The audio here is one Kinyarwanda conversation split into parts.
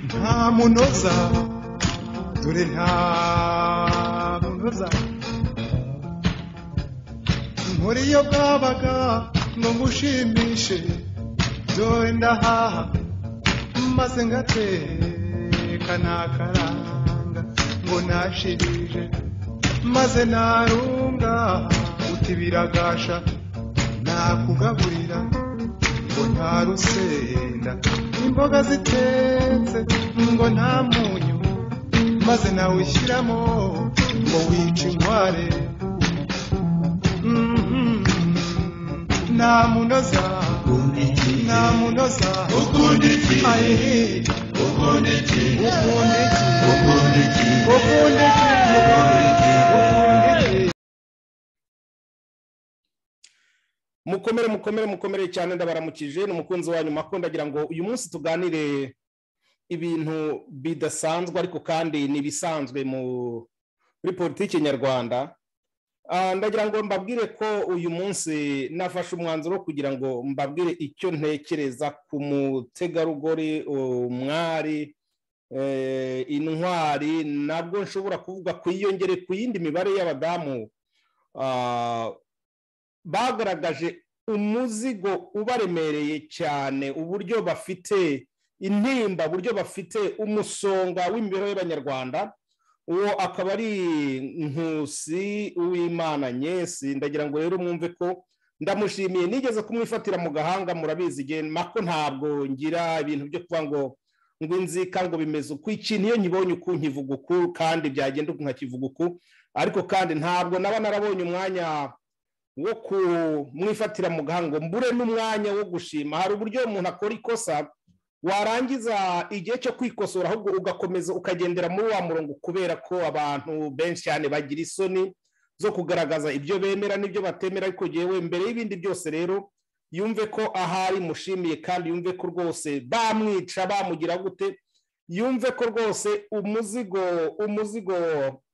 nta munoza dore nta munoza nkora iyo bwabaga ngushimishe dore ndahaha maze ngateka nakaranga ngo nashirije maze narunga uti biragasha nakugaburira ngo nta rusenda imboga zitetse ngo nta munyu maze nawe ushyiramo ngo wice inkware Mhm. nta munoza nta munoza ayihi ukunda iki ukunda iki ukunda iki mukomere mukomere mukomere cyane ndabaramukije ni umukunzi wanyu mako ndagira ngo uyu munsi tuganire ibintu bidasanzwe ariko kandi ni ibisanzwe mu- muri politiki nyarwanda Ah, ndagira ngo mbabwire ko uyu munsi nafashe umwanzuro wo kugira ngo mbabwire icyo ntekereza ku mutegarugori umwari eh, intwari nabwo nshobora kuvuga ku yiyongere ku yindi mibare y'abadamu ah, bagaragaje umuzigo ubaremereye cyane uburyo bafite intimba uburyo bafite umusonga w'imibereho y'abanyarwanda uwo akaba ari nkusi uwimana nyesi ndagira ngo rero mwumve ko ndamushimiye nigeze kumwifatira mu gahanga murabizi igihe mako ntabwo ngira ibintu byo kuba ngo ngo inzika ngo bimeze uku ikintu iyo nkibonye uku nkivuga uku kandi byagenda uku nkakivuga uku ariko kandi ntabwo naba narabonye umwanya wo kumwifatira mu gahanga ngo mbure n'umwanya wo gushima hari uburyo umuntu akora ikosa warangiza igihe cyo kwikosora ahubwo ugakomeza ukagendera muri wa murongo kubera ko abantu benshi cyane bagira isoni zo kugaragaza ibyo bemera n'ibyo batemera ariko yewe mbere y'ibindi byose rero yumve ko ahari mushimiye kandi yumve ko rwose bamwica bamugira gute yumve ko rwose umuzigo umuzigo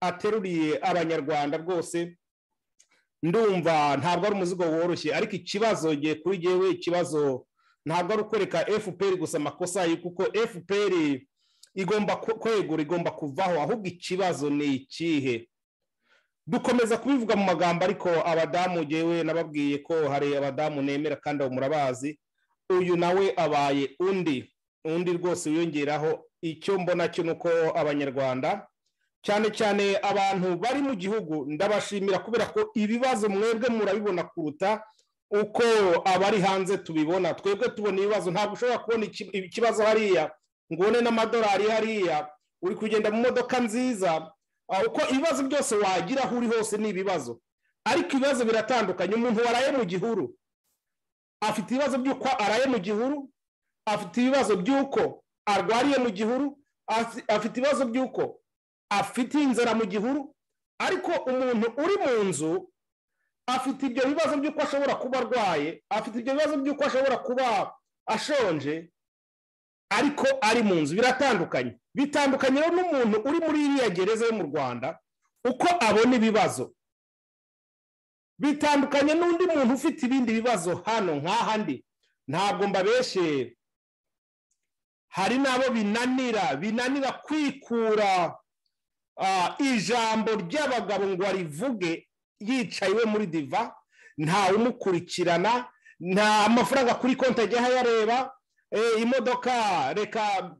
ateruriye abanyarwanda rwose ndumva ntabwo ari umuzigo woroshye ariko ikibazo ngiye kuri jyewe ikibazo ntabwo ari ukwereka fpr gusa amakosa ye kuko fpr igomba ku- kwegura igomba kuvaho ahubwo ikibazo ni ikihe dukomeza kubivuga mu magambo ariko abadamu jyewe nababwiye ko hari abadamu nemera kandi abo murabazi uyu nawe abaye undi undi rwose wiyongeraho icyo mbona cyo ni uko abanyarwanda cyane cyane abantu bari mu gihugu ndabashimira kubera ko ibibazo mwebwe murabibona kuruta uko abari hanze tubibona twebwe tubona ibibazo ntabwo ushobora kubona iki- ikibazo hariya ngo ubone n'amadolari hariya uri kugenda mu modoka nziza ah, uko ibibazo byose wagira aho uri hose ni ibibazo ariko ibibazo biratandukanye umuntu waraye mu gihuru afite ibibazo by'uko araye mu gihuru afite ibibazo by'uko arwariye mu gihuru afi- afite ibibazo by'uko afite inzara mu gihuru ariko umuntu uri mu nzu afite ibyo bibazo by'uko ashobora kuba arwaye afite ibyo bibazo by'uko ashobora kuba ashonje ariko ari mu nzu biratandukanye bitandukanye rero n'umuntu uri muri iriya gereza yo mu rwanda uko abona ibibazo bitandukanye n'undi muntu ufite ibindi bibazo hano nk'ahandi ntabwo mbabeshye hari n'abo binanira binanira kwikura Ah, ijambo ry'abagabo ngo arivuge yicaye iwe muri diva ntawe umukurikirana nta amafaranga kuri konti ajya ayareba eh, imodoka reka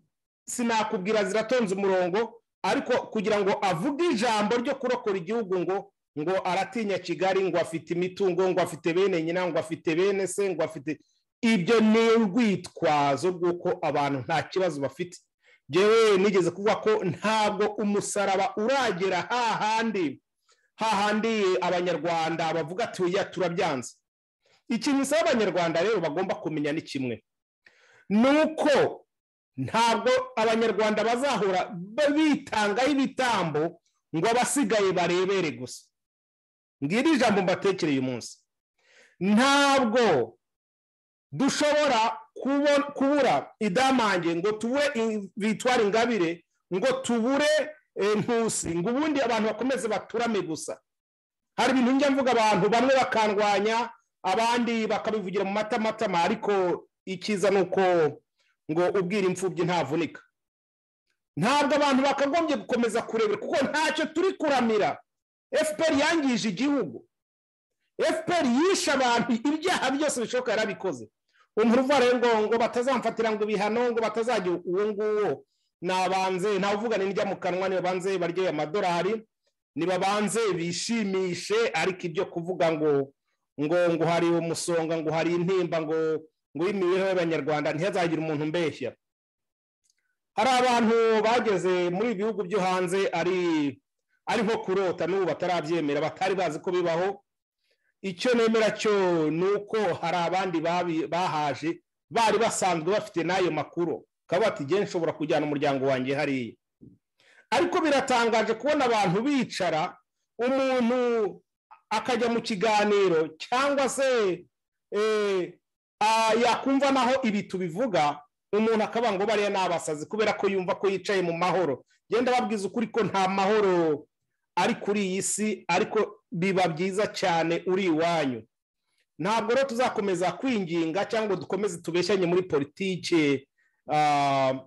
sinakubwira ziratonze umurongo ariko kugira ngo avuge ijambo ryo kurokora igihugu ngo ngo aratinya kigali ngo afite imitungo ngo afite bene nyina ngo afite bene se ngo afite ibyo ni urwitwazo rw'uko abantu nta kibazo bafite jewe nigeze kuvuga ko ntabwo umusaraba uragera hahandi hahandi abanyarwanda bavuga ati oya turabyanze ikintu bisaba abanyarwanda rero bagomba kumenya ni kimwe ni uko ntabwo abanyarwanda bazahora ba- bitangaho ibitambo ngo abasigaye barebere gusa ngiri ijambo mbatekereye uyu munsi ntabwo dushobora kubo- kubura idamange ngo tubure i- victoire ingabire ngo tubure eh, nkusi ngo ubundi abantu bakomeze baturame gusa hari ibintu njya mvuga abantu bamwe bakandwanya abandi bakabivugira mu matamatama ariko icyiza ni uko ngo ubwira imfubyi ntavunika ntabwo abantu bakagombye gukomeza kurebera kuko ntacyo turi kuramira fpr yangije igihugu fpr yishe abantu ibyaha byose bishoboka yarabikoze umuntu uvare ngo ngo batazamfatira ngo ibihano ngo batazagira uwo nguwo nabanze ntawe uvugana n'ijya mu kanwa nibabanze baryoye amadolari nibabanze bishimishe ariko ibyo kuvuga ngo ngo ngo hari umusonga ngo hari intimba ngo ngo imibereho y'abanyarwanda ntihazagire umuntu mbeshya hari abantu bageze muri ibi bihugu byo hanze ari ari nko kurota n'ubu batarabyemera batari bazi ko bibaho icyo nemera cyo ni uko hari abandi bahaje bari basanzwe bafite n'ayo makuru ukaba bati igihe nshobora kujyana umuryango wanjye hariya ariko biratangaje kubona abantu bicara umuntu akajya mu kiganiro cyangwa se yakumva naho ibi tubivuga umuntu akaba ngo bariya ni abasazi kubera ko yumva ko yicaye mu mahoro genda babwiza ukuri ko nta mahoro ari kuri iyi si ariko biba byiza cyane uri iwanyu ntabwo rero tuzakomeza kwinginga cyangwa dukomeze tubeshyanye muri politike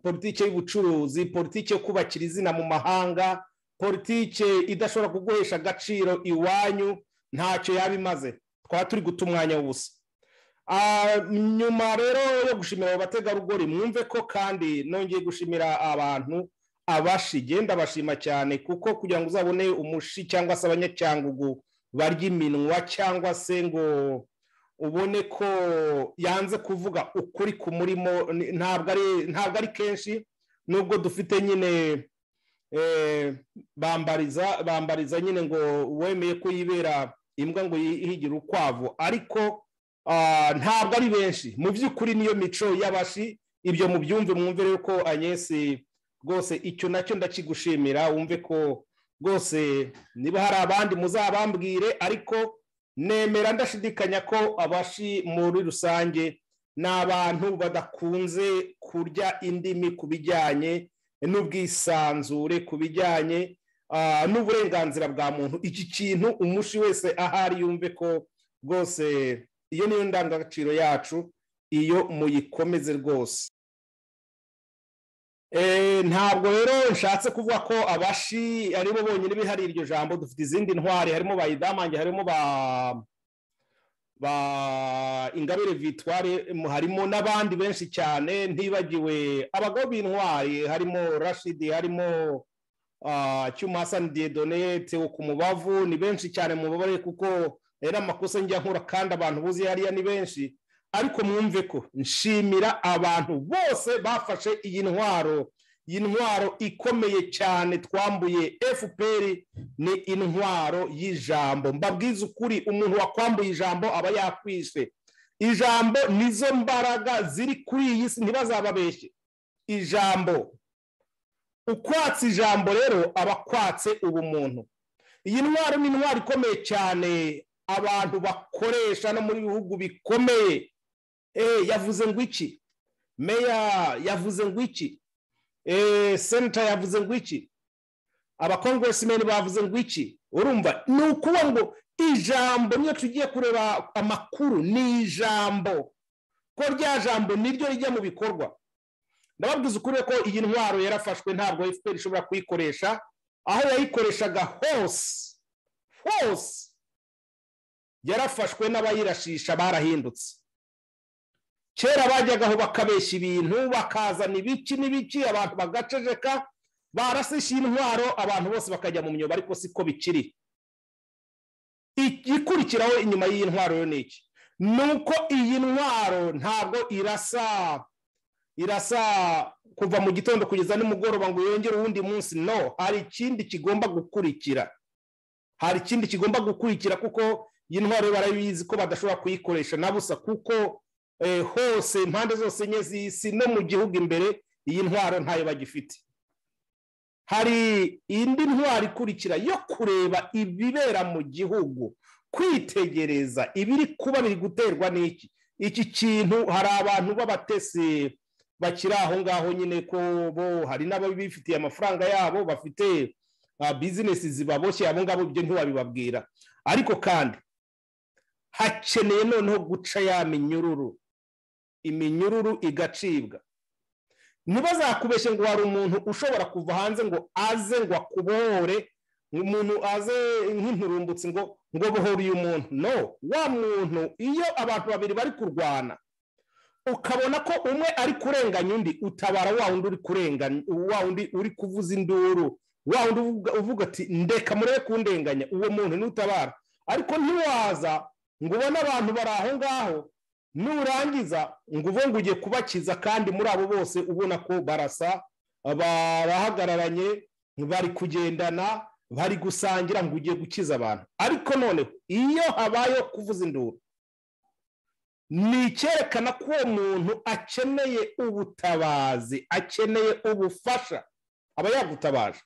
politike y'ubucuruzi politike yo kubakira izina mu mahanga politike idashobora kuguhesha agaciro iwanyu ntacyo yaba imaze twaba turi guta umwanya w'ubusa nyuma rero yo gushimira abo bategarugori mwumve ko kandi nongeye gushimira abantu abashi genda bashima cyane kuko kugira ngo uzabone umushi cyangwa se abanyacyangugu barya iminwa cyangwa se ngo ubone ko yanze kuvuga ukuri ku murimo ntabwo ari kenshi nubwo dufite nyine bambariza bambariza nyine ngo wemeye ko yibera imbwa ngo yihigire ukwavu ariko ntabwo ari benshi mu by'ukuri niyo mico y'abashi ibyo mu byumve mwumve rero ko anyesi rwose icyo nacyo ndakigushimira wumve ko rwose niba hari abandi muzabambwire ariko nemera ndashidikanya ko abashi muri rusange ni abantu badakunze kurya indimi ku bijyanye n'ubwisanzure ku bijyanye n'uburenganzira bwa muntu iki kintu umushi wese ahari yumve ko rwose iyo niyo ndangagaciro yacu iyo muyikomeze rwose ntabwo rero nshatse kuvuga ko abashi aribo bonyine bihariye iryo jambo dufite izindi ntwari harimo ba idamange harimo ba ingabire vitware harimo n'abandi benshi cyane ntibagiwe abagabo b'intwari harimo rashidi harimo cyumasani dedone tewo ku mubavu ni benshi cyane mu mubare kuko rero amakosa njya nkura kandi abantu buzi hariya ni benshi ariko mwumve ko nshimira abantu bose bafashe iyi ntwaro iyi ntwaro ikomeye cyane twambuye fpr ni intwaro y'ijambo mbabwiza ukuri umuntu wakwambuye ijambo aba yakwishe ijambo nizo mbaraga ziri kuri iyi si ntibazababeshye ijambo ukwatse ijambo rero aba akwatse ubumuntu iyi ntwaro ni intwaro ikomeye cyane abantu bakoresha no muri bihugu bikomeye yavuze ngo iki meya yavuze ngo iki senata yavuze ngo iki abakongeresimeni bavuze ngo iki urumva ni ukuba ngo ijambo niyo tugiye kureba amakuru ni ijambo ko rya jambo niryo rijya mu bikorwa ndababwiza ukuri ko iyi ntwaro yarafashwe ntabwo fpr ishobora kuyikoresha aho yayikoreshaga hose hose yarafashwe n'abayirashisha barahindutse kera bajyagaho bakabeshya ibintu bakazana ibiki n'ibiki abantu bagaceceka barasisha intwaro abantu bose bakajya mu myobo ariko siko bikiri ikurikiraho inyuma y'iyi ntwaro yo ni iki ni uko iyi ntwaro ntabwo irasa irasa kuva mu gitondo kugeza nimugoroba ngo yongere uwundi munsi no hari ikindi kigomba gukurikira hari ikindi kigomba gukurikira kuko iyi ntwaro barabizi ko badashobora kuyikoresha na busa kuko hose impande zose enye z'isi no mu gihugu imbere iyi ntwaro ntayo bagifite hari indi ntwaro ikurikira yo kureba ibibera mu gihugu kwitegereza ibiri kuba biri guterwa n'iki iki kintu hari abantu b'abatesi bakiri aho ngaho nyine ko bo hari n'ababifitiye amafaranga yabo bafite bizinesi zibaboshye abo ngabo ibyo ntibabibabwira ariko kandi hakeneye noneho guca ya minyururu iminyururu igacibwa ntibazakubeshye ngo hari umuntu ushobora kuva hanze ngo aze ngo akubohore umuntu aze nk'inturumbutsi ngo ngo bohore uyu muntu no wa muntu iyo abantu babiri bari kurwana ukabona ko umwe ari kurenganya undi utabara wa wundi uri kurenganya wa wundi uri kuvuza induru wa wundi uvuga- uvuga ati ndeka murebe kundenganya uwo muntu ntutabara ariko ntiwaza ngo ubone abantu bari aho ngaho nurangiza ngo uve ngo ugiye kubakiza kandi muri abo bose ubona ko barasa barahagararanye bari kugendana bari gusangira ngo ugiye gukiza abantu ariko noneho iyo habayeho kuvuza induru ni icyerekana ko uwo muntu akeneye ubutabazi akeneye ubufasha aba yagutabaje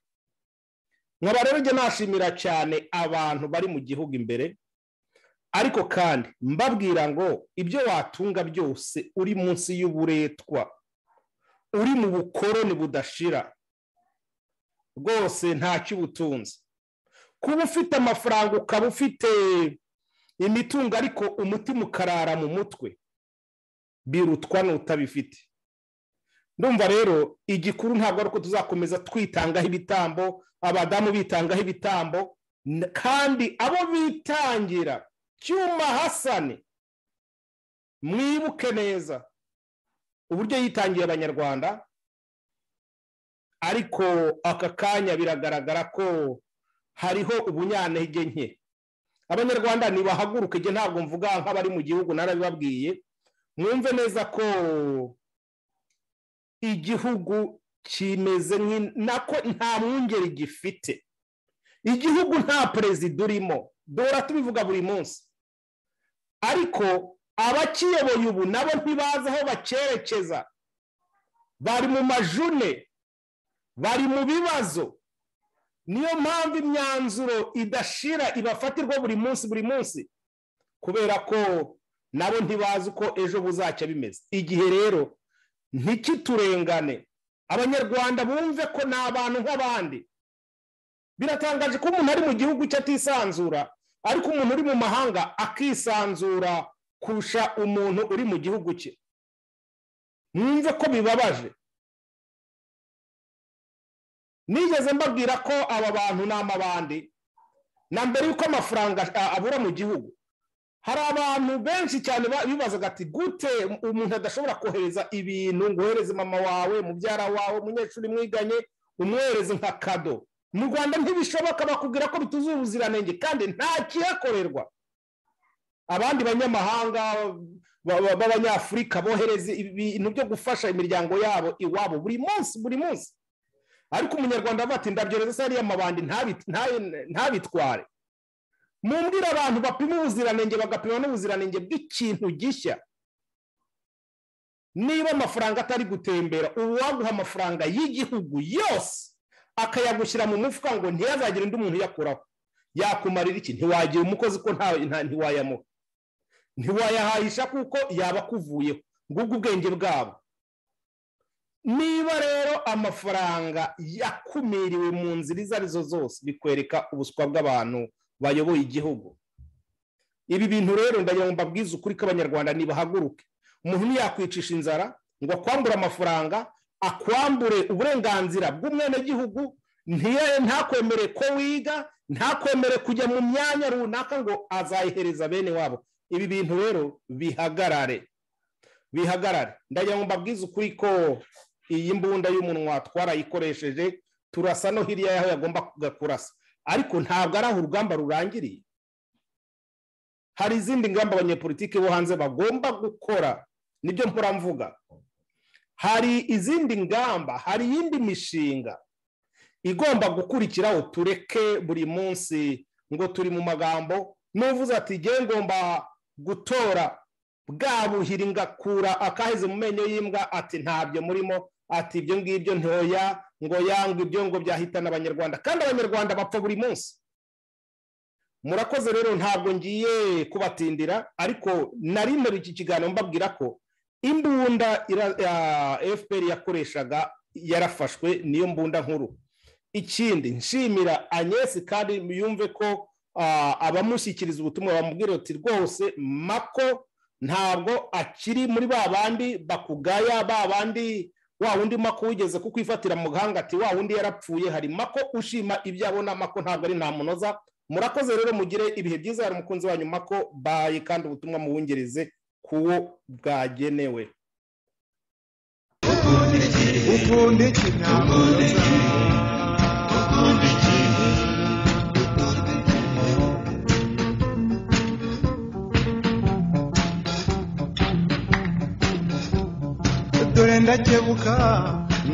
nkaba rero njye nashimira cyane abantu bari mu gihugu imbere ariko kandi mbabwira ngo ibyo watunga byose uri munsi y'uburetwa uri mu bukoroni budashira rwose ntacyo uba utunze kuba ufite amafaranga ukaba ufite imitungo ariko umutima ukarara mu mutwe birutwa n'utabifite ndumva rero igikuru ntabwo ari uko tuzakomeza twitangaho ibitambo abadamu bitangaho ibitambo n- kandi abo bitangira cyuma hasane mwibuke neza uburyo yitangiye abanyarwanda ariko aka kanya biragaragara ko hariho ubunyantege nke abanyarwanda nibahaguruke njye ntabwo mvuga nk'abari mu gihugu narabibabwiye mwumve neza ko igihugu kimeze nk'i- nako nta mwungeri gifite igihugu nta perezida urimo duhora tubivuga buri munsi ariko abakiyoboye ubu nabo ntibazi aho bacyerekeza bari mu majune bari mu bibazo niyo mpamvu imyanzuro idashira ibafatirwa buri munsi buri munsi kubera ko nabo ntibazi uko ejo buzacya bimeze igihe rero ntikiturengane abanyarwanda bumve ko ni abantu nk'abandi biratangaje ko umuntu ari mu gihugu cye atisanzura ariko umuntu uri mu mahanga akisanzura kurusha umuntu uri mu gihugu cye mwumve ko bibabaje nigeze mbabwira ko aba bantu ni amabandi na mbere y'uko amafaranga a- abura mu gihugu hari abantu benshi cyane ba- bibazaga ati gute umuntu adashobora kohereza ibintu ngo uhereze mama wawe mubyara wawe umunyeshuri mwiganye umwohereze nka kado mu rwanda ntibishoboka bakubwira ko bituzuye ubuziranenge kandi nta kihakorerwa abandi banyamahanga ba- ba- b'abanyafurika bohereza ibintu byo gufasha imiryango yabo iwabo buri munsi buri munsi ariko umunyarwanda avuga ati ndabyoreza se ariya mabandi ntabi- ntaye- ntabitware mumbwire abantu bapima ubuziranenge bagapima n'ubuziranenge bw'ikintu gishya niba amafaranga atari gutembera uwaguha amafaranga y'igihugu yose akayagushyira mu mufuka ngo ntiyazagire undi muntu uyakuraho yakumarira iki ntiwagira umukozi ko nta nta- ntiwayamuha ntiwayahahisha kuko yaba akuvuyeho ngubwo ubwenge bwabo niba rero amafaranga yakumiriwe mu nzira izo arizo zose bikwereka ubuswa bw'abantu bayoboye igihugu ibi bintu rero ndagira ngo mbabwize ukuri k'abanyarwanda ntibahaguruke umuntu ntiyakwicisha inzara ngo akwambure amafaranga akwambure uburenganzira bw'umwenegihugu ntiye- ntakwemere ko wiga ntakwemere kujya mu myanya runaka ngo azayihereza bene wabo ibi bintu rero bihagarare bihagarare ndagira ngo mbabwize ukuri ko iyi mbunda y'umunwa twarayikoresheje turasa no hirya y'aho yagomba kujya kurasa ariko ntabwo ari aho urugamba rurangiriye hari izindi ngamba abanyepolitiki bo hanze bagomba gukora nibyo mpora mvuga hari izindi ngamba hari iyindi mishinga igomba gukurikiraho tureke buri munsi ngo turi mu magambo n'uvuze ati ngewe ngomba gutora bwa buhiri ngakura akaheze mu menyo y'imbwa ati ntabyo murimo ati ibyo ngibyo ntoya ngo yangwe ibyo ngo byahitana abanyarwanda kandi abanyarwanda bapfa buri munsi murakoze rero ntabwo ngiye kubatindira ariko nari mperuye iki kiganiro mbabwira ko imbunda ira- ya fpr yakoreshaga yarafashwe niyo mbunda nkuru ikindi nshimira anyesi kandi yumve ko ah, abamushyikiriza ubutumwa bamubwira ati rwose mako ntabwo akiri muri ba bandi bakugaya ba bandi wa wundi mako wigeze kukwifatira mu gahanga ati wa wundi yarapfuye hari mako ushima ibyo abona mako ntabwo ari nta munoza murakoze rero mugire ibihe byiza hari umukunzi wanyu mako baye kandi ubutumwa muwungereze kuwo bwagenewe ukunda iki nta munoza dore ndakebuka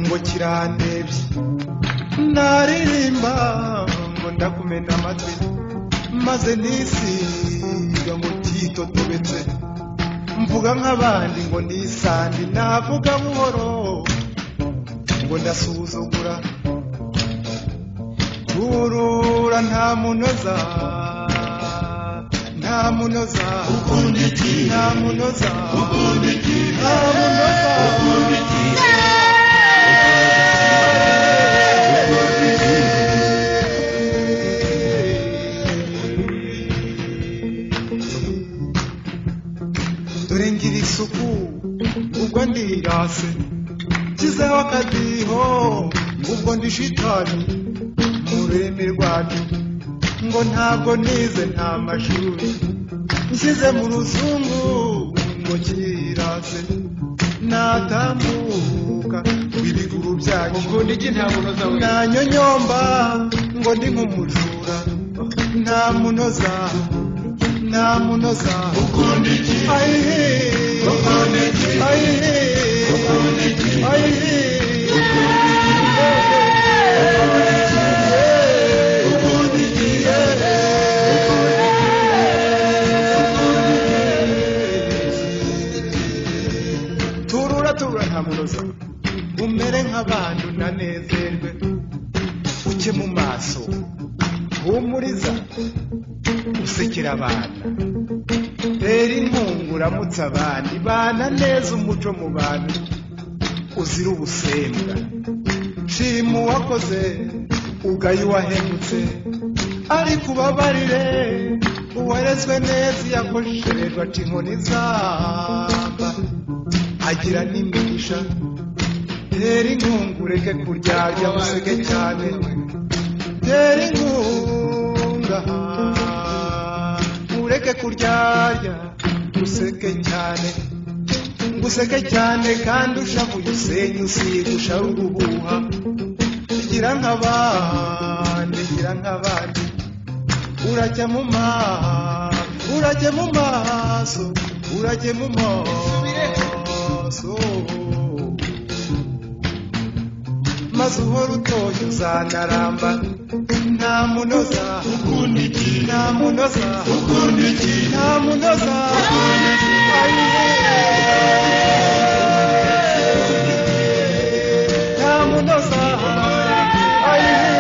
ngo kirandebye naririmba ngo ndakumena amatwi maze nisiga ngo titotobetse mvuga nk'abandi ngo nisandi navuga buhoro ngo ndasuzugura turura nta munoza nta munoza ukunda iki nta munoza ukunda iki nta munoza ukunda iki dore ngira isuku ubwo ndirase nshyizeho akadiho ubwo ndi shitani mu rurimi rwacu ngo ntabwo nize nta mashuri nshyize mu ruzungu ngo kirase natambuka ibiguru byanyu ukunda iki nta munoza we nanyonyomba ngo ndi nk'umujura nta munoza nta munoza ukunda iki ayihe ukunda iki ayihe ukunda iki ayihe ukunda iki turura turura nta munoza umere nk'abantu nanezerwe uke mu maso humuriza usekera abana rero inkungu uramutse abandi bana neza umuco mu bantu uzira ubusembwa shima uwakoze ugaye uwahemutse ariko ubabarire uwarezwe neza iyo akoshererwa aca inkoni zamba agira n'imigisha tera inkungu ureke kuryarya museke cyane tera inkunga ureke kuryarya useke cyane ngo useke cyane kandi ushavuye usenye usigusha urubuha gira nk'abandi gira nk'abandi urajya mu maso urajya mu maso urajya mu maso maze uhora utoye uzanaramba nta munoza ukunda iki nta munoza ukunda iki nta munoza ukunda iki nta munoza ayihe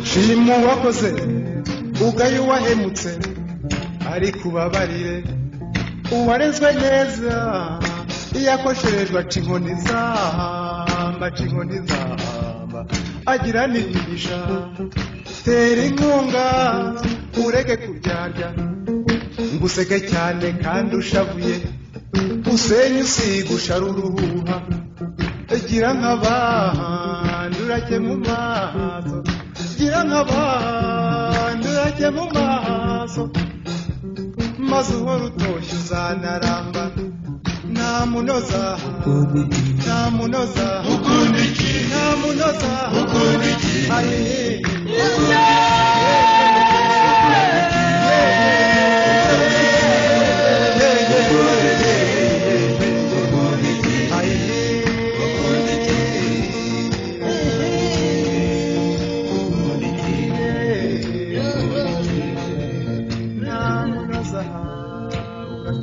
shima uwakoze ugaye uwahemutse ariko ubabarire uwarezwe neza iyo akosherejwe aca inkoni zahamba aca inkoni zahamba agira n'imigisha tera inkunga ureke kuryarya ngo useke cyane kandi ushavuye usenye usigusha ruruhuha gira nk'abandi urajye mu maso gira nk'abandi urajye mu maso maze uhora utoshye uzanaramba nta munoza nta munoza ukunda iki nta munoza ukunda iki ayihe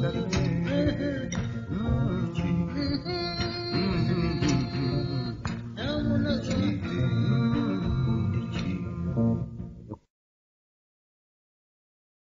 Thank you.